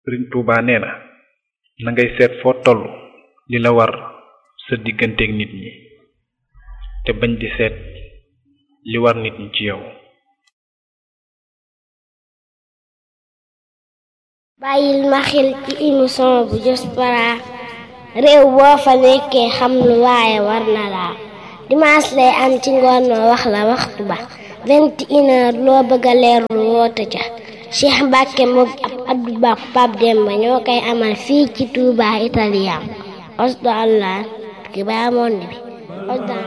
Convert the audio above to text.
sëriñ Tuuba nee na na ngay seet foo toll li la war sa digganteeg nit ñi te bañ di seet li war nit ñi ci yow bàyyil ma xel ci émission bu Diaspora réew boo fa nekkee xam lu waaye war na laa dimanche lay am ci ngoon noo wax la waxtu ba vingt et une heure loo bëgg a leerlu woote ca Cheikh Mbacke moom ab Abdou Ba Pape Demba ñoo koy amal fii ci Touba Italien osdo allah ki baa monde bi osdo